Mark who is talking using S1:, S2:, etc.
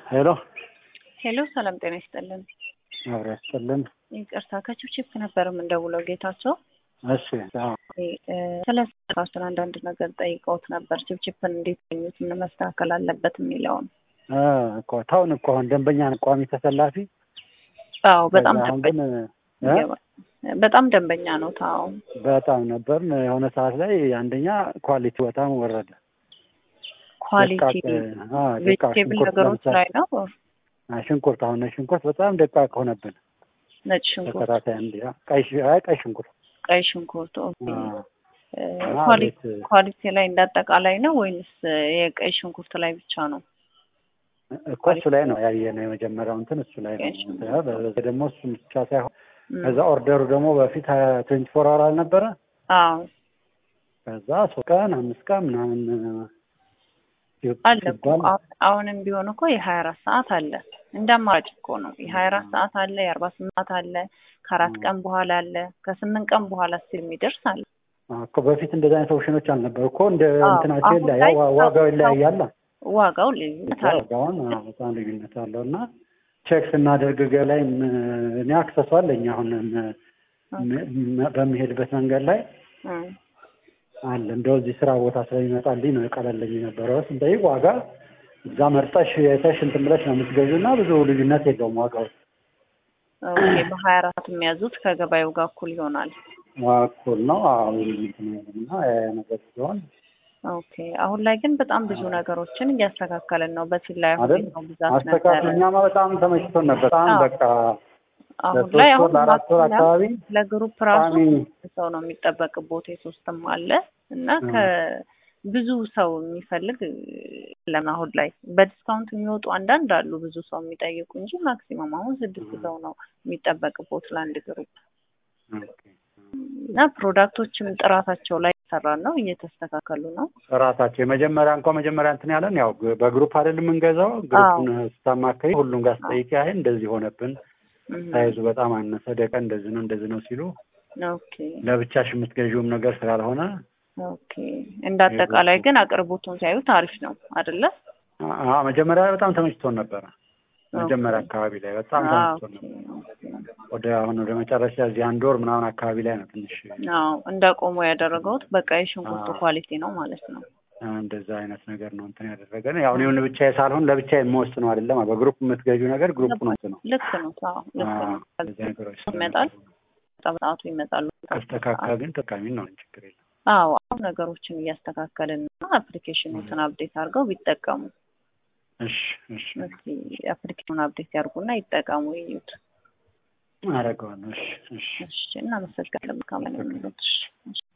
S1: ሄሎ
S2: ሄሎ ሰላም ጤና ይስጥልን።
S1: አብረ ያስጥልን።
S2: ይቅርታ ከችፕችፕ ነበር የምንደውለው ጌታቸው።
S1: እሺ አዎ።
S2: ስለ ስራችን አንዳንድ ነገር ጠይቀውት ነበር። ችፕችፕን እንዴት ገኙት፣ ምን መስተካከል አለበት የሚለውን።
S1: እ እኮ ታውን እኮ አሁን ደንበኛ ነን፣ ቋሚ ተሰላፊ
S2: አዎ በጣም
S1: ከዛ አሁን ግን
S2: ደንበኛ
S1: እ
S2: ይገባል። በጣም ደንበኛ ነው። ታው
S1: በጣም ነበር። የሆነ ሰዓት ላይ አንደኛ ኳሊቲ በጣም ወረደ።
S2: ኳሊቲ
S1: ደቃቅ፣ አ ደቃቅ
S2: ቬጅቴብል
S1: ሽንኩርት
S2: ነገሮች
S1: ለምሳሌ
S2: ላይ ነው።
S1: አ ሽንኩርት አሁን ነጭ ሽንኩርት በጣም ደቃቅ ሆነብን።
S2: ነጭ ሽንኩርት፣
S1: ተከታታይ አንድ ያ ቀይ ሽ- አይ ቀይ ሽንኩርት
S2: ቀይ ሽንኩርት ኦኬ።
S1: አ
S2: እ
S1: እና
S2: ኳሊቲ
S1: ቤት
S2: ኳሊቲ ላይ እንዳጠቃላይ ነው ወይንስ የቀይ ሽንኩርት ላይ ብቻ ነው?
S1: እኮ እሱ ላይ ነው ያየነው የመጀመሪያው እንትን እሱ ላይ
S2: ቀይ
S1: ነው።
S2: ሽንኩርት።
S1: በዚህ ደግሞ እሱ ብቻ ሳይሆን
S2: እም፣
S1: ከዛ ኦርደሩ ደግሞ በፊት ትዌንቲ ፎር አወር አልነበረ
S2: አዎ
S1: ከዛ ሶስት ቀን አምስት ቀን ምናምን
S2: አለ እኮ
S1: ሲባል
S2: አሁን- አሁንም ቢሆን እኮ የሀያ አራት ሰዓት አለ እንደ አማራጭ እኮ ነው። የሀያ አራት ሰዓት አለ፣ የአርባ ስምንት ሰዓት አለ፣ ከአራት ቀን በኋላ አለ፣ ከስምንት ቀን በኋላ ስል የሚደርስ አለ።
S1: እኮ በፊት እንደዚህ አይነት ኦፕሽኖች አልነበሩ እኮ እንደ
S2: አዎ፣
S1: እንትናቸው
S2: አሁን
S1: ይለያል፣
S2: ላይ
S1: ዋ- ዋጋው ይለያያል።
S2: ዋጋው ልዩነት አለ።
S1: ዋጋውን አዎ፣ በጣም ልዩነት አለው እና ቼክ ስናደርግ ገ ላይ ም- እኔ አክሰሱ አለኝ አሁን ም- ም- በሚሄድበት መንገድ ላይ
S2: እም፣
S1: አለ እንደው እዚህ ስራ ቦታ ስለሚመጣልኝ ነው የቀለለኝ የነበረው ስንጠይቅ ዋጋ እዛ መርጠሽ የተሽ እንትን ብለሽ ነው የምትገዢው እና ብዙ ልዩነት የለውም ዋጋው
S2: ኦኬ በሀያ አራት የሚያዙት ከገበያው ጋር እኩል ይሆናል።
S1: እኩል ነው አዎ ልዩነት ነው ያለው እና ያ ነገር ሲሆን
S2: ኦኬ አሁን ላይ ግን በጣም ብዙ ነገሮችን እያስተካከልን ነው። በፊት ላይ አሁን
S1: አይደል
S2: ነው ብዛት
S1: አስተካክል
S2: ነበረ።
S1: እኛማ በጣም ተመችቶን ነበር በጣም
S2: አዎ።
S1: በቃ
S2: አሁን
S1: ለሶስት
S2: ላይ
S1: ወር
S2: አሁን
S1: ለአራት ወር
S2: ማክሲመም
S1: አካባቢ
S2: ለግሩፕ ራሱ
S1: ቋሚ
S2: ሰው ነው የሚጠበቅቦት የሶስትም አለ እና
S1: እ
S2: ከብዙ ሰው የሚፈልግ ለም አሁን ላይ በዲስካውንት የሚወጡ አንዳንድ አሉ ብዙ ሰው የሚጠይቁ እንጂ ማክሲመም አሁን ስድስት ሰው ነው የሚጠበቅቦት ለአንድ ግሩፕ
S1: ኦኬ።
S2: እና ፕሮዳክቶችም ጥራታቸው ላይ እየሰራን ነው፣ እየተስተካከሉ ነው።
S1: ራሳቸው የመጀመሪያ እንኳ መጀመሪያ እንትን ያለን ያው በግሩፕ አይደል የምንገዛው ግሩፑን ስታማከኝ ሁሉም ጋር ስጠይቅ አይ እንደዚህ ሆነብን
S2: እም፣
S1: ሳይዙ በጣም አነሰ ደቀ እንደዚህ ነው እንደዚህ ነው ሲሉ
S2: ኦኬ
S1: ለብቻሽ የምትገዢውም ነገር ስላልሆነ
S2: ኦኬ። እንደ አጠቃላይ ግን አቅርቦቱን ሲያዩት አሪፍ ነው አይደለ?
S1: አ- አ- መጀመሪያ በጣም ተመችቶን ነበረ መጀመሪያ
S2: ኦኬ።
S1: አካባቢ ላይ በጣም
S2: አዎ፣
S1: ተመችቶን ነበር
S2: ኦኬ።
S1: ወደ አሁን ወደ መጨረሻ እዚህ አንድ ወር ምናምን አካባቢ ላይ ነው ትንሽ
S2: አዎ እንዳቆሙ ያደረገውት በቃ የሽንኩርቱ
S1: አዎ።
S2: ኳሊቲ ነው ማለት ነው።
S1: አ፣ እንደዛ አይነት ነገር ነው እንትን ያደረገን ያው እኔ ብቻዬ ሳልሆን ለብቻ የምወስነው አይደለም በግሩፕ የምትገዢው ነገር ግሩፕ ነው እንትን ነው
S2: ልክ ነው። አዎ ልክ ነው።
S1: እንደዚህ ነገሮች
S2: ይመጣል በሰዓቱ ይመጣሉ።
S1: ከስተካከለ ግን ጠቃሚ ነው ችግር የለም
S2: አዎ አሁን ነገሮችን እያስተካከልን እና አፕሊኬሽኖችን አፕዴት አድርገው ቢጠቀሙ
S1: እሺ እሺ
S2: እስኪ አፕሊኬሽኑን አፕዴት ያድርጉና ይጠቀሙ ይዩት።
S1: አደርገዋለሁ እሺ እሺ
S2: እሺ እናመሰግናለን። መልካም ነው።